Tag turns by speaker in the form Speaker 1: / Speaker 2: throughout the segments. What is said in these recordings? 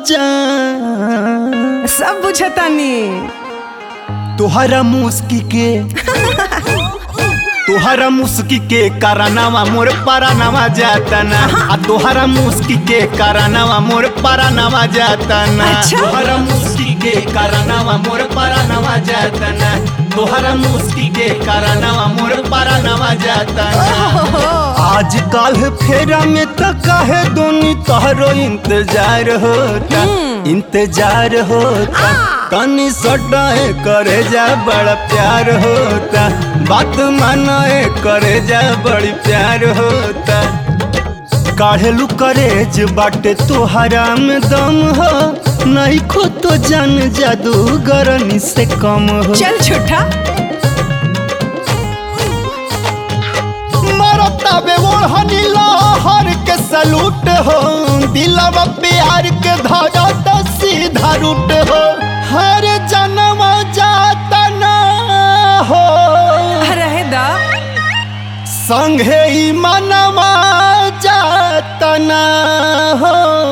Speaker 1: जान
Speaker 2: सब बुझतानी
Speaker 1: तोहरा मुस्की के तोहरा मुस्की के कारनामा मोर परानामा जातना आ तोहरा मुस्की के कारनामा मोर परानामा जातना
Speaker 2: अच्छा।
Speaker 1: तोहरा मुस्की के कारनामा मोर परानामा जातना तोहरा मुस्की के कारनामा मोर परानामा जातना आज काल फेरा में त काहे दोनी तोहरो इंतजार होता इंतजार होता तनी सटाए करे जा बड़ा प्यार होता बात मानाए करे जा बड़ी प्यार होता काढ़ेलू करेज बाटे तोहरा में दम हो नहीं खो तो जान जादूगरनी से कम हो
Speaker 2: चल छुट्टा
Speaker 1: मरता बे ओढ़नी लहर के सलूट हो दिलवा प्यार के धागा तो सीधा रूट हो हर जन्म जाता ना हो
Speaker 2: रहे दा
Speaker 1: संगे ही मनवा जाता ना हो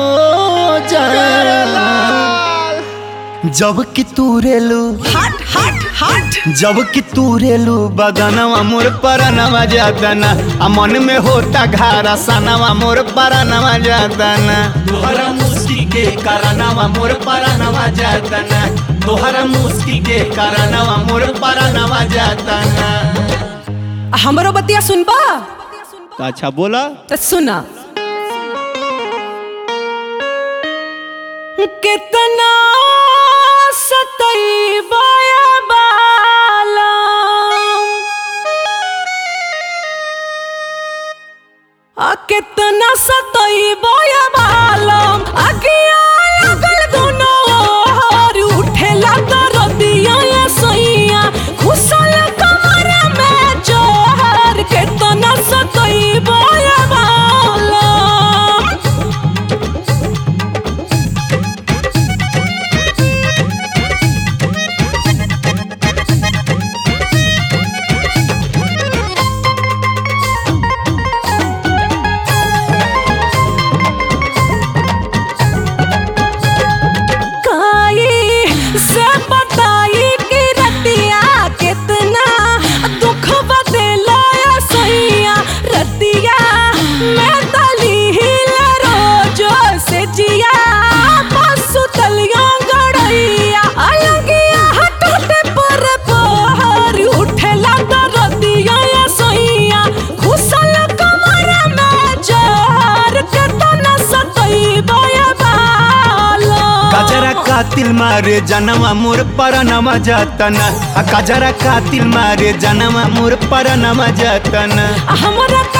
Speaker 1: जा जब कि तू रेलू
Speaker 2: हट हट हट
Speaker 1: जब कि तू रेलू बदनवा मोर परनवा जातना आ मन में होता घारा सनवा मोर परनवा जातना तोहरा मुस्की के कारनवा मोर परनवा जातना तोहरा मुस्की के कारनवा मोर परनवा जातना
Speaker 2: हमरो बतिया सुनबा
Speaker 1: अच्छा बोला
Speaker 2: तो सुना कितना सतई बाला आ कितना सतई बालम अगिया लगल दुनो और उठेला दरदिया या सैया खुसल कमर में जोहर कितना सतई बालम काई से बताई कि रतिया कितना दुख बदला सैया रतिया मैं तली हिल रोजो से जिया पसु तलिया गड़ैया अलगिया हटते पर पहर उठेला दरदिया सैया खुसल कमर में जहर केतना सतई बया बाला
Speaker 1: कजरा कातिल मारे जनवा मोर परनवा जातना आ कजरा कातिल मारे जनवा मोर परनवा जातना
Speaker 2: हमरा